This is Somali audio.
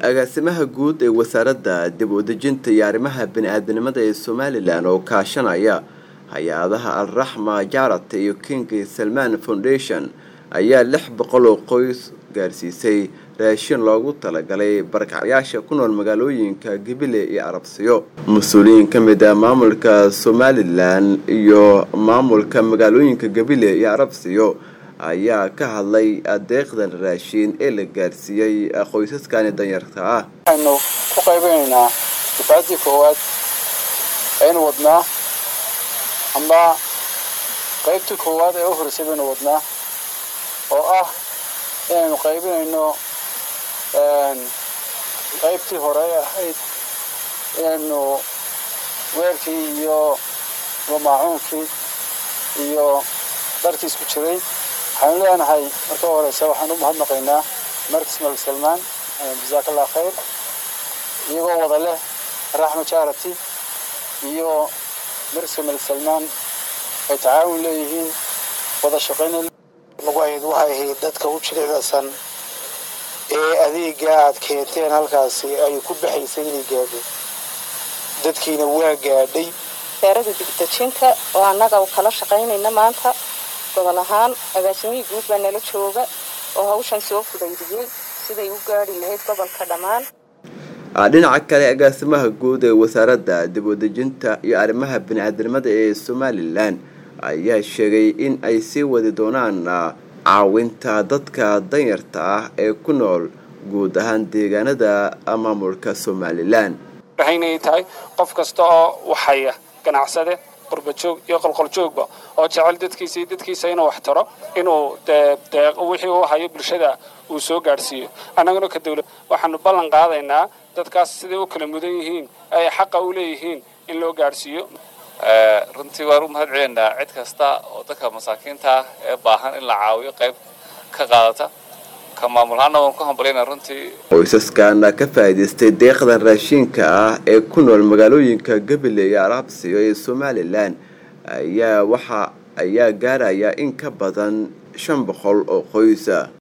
agaasimaha guud ee wasaaradda dib u dejinta iyo arrimaha bini-aadanimada ee somalilan oo kaashanaya hay-adaha alraxma jarata iyo king salman foundation ayaa lix boqol oo qoys gaarsiisay raashin loogu talagalay barkacyaasha ku nool magaalooyinka gabile iyo arabsiyo mas-uuliyiin ka mid ah maamulka somalilan iyo maamulka magaalooyinka gabile iyo arabsiyo ayaa ka hadlay adeeqdan raashiin ee la gaarsiiyey qoysaskani danyarta ah waxaynu ku qaybinaynaa difaaddii koowaad aynu wadnaa amba qaybtii koowaad ee u horeysay baynu wadnaa oo ah inaynu qaybinayno qaybtii hore ahayd inaynu weelkii iyo mamaacuunkii iyo dharkii isku jiray waxaanu leenahay marka horeysa waxaan u mahadnaqaynaa markis malik salmaan jasaak allah khayr iyagoo wada leh raxma jarati iyo markiska malik salmaan ay tacaawun leeyihiin wada shaqayn nagu ahayd waxay ahayd dadka u jilicdasan ee adeega aad keenteen halkaasi ay ku baxaysay inay gaadho dadkiina waa gaadhay wasaarada digdejinta oo annaga kala shaqaynayna maanta gobol ahaan agaasimihii guud baa nala jooga oo hawshan soo fudaydiyey siday u gaari lahayd gobolka dhammaan dhinaca kale agaasimaha guud ee wasaaradda dib u dejinta iyo arrimaha bini-aadanimada ee somalilan ayaa sheegay in ay sii wadi doonaan caawinta dadka danyarta ah ee ku nool guud ahaan deegaanada maamulka somalilan waxaynay tahay qof kasta oo waxaya ganacsade qurbajoog iyo qolqoljoogba oo jecel dadkiisa iyo dadkiisa inuu wax taro inuu wixii uu hayo bulshada uu soo gaadhsiiyo annaguna ka dawlad waxaanu ballan qaadaynaa dadkaas siday u kala mudan yihiin ay xaqa u leeyihiin in loo gaadhsiiyo runtii waan u mahad celinaynaa cid kasta oo dadka masaakiinta ah ee baahan in la caawiyo qayb ka qaadata ka maamulahaana waan ku hambalyana runtii qoysaskana ka faa'iidaystay deeqdan raashiinka ah ee ku nool magaalooyinka gabile iyo arabsiyo ee somalilan ayaa waxa ayaa gaaraya in ka badan shan boqol oo qoysa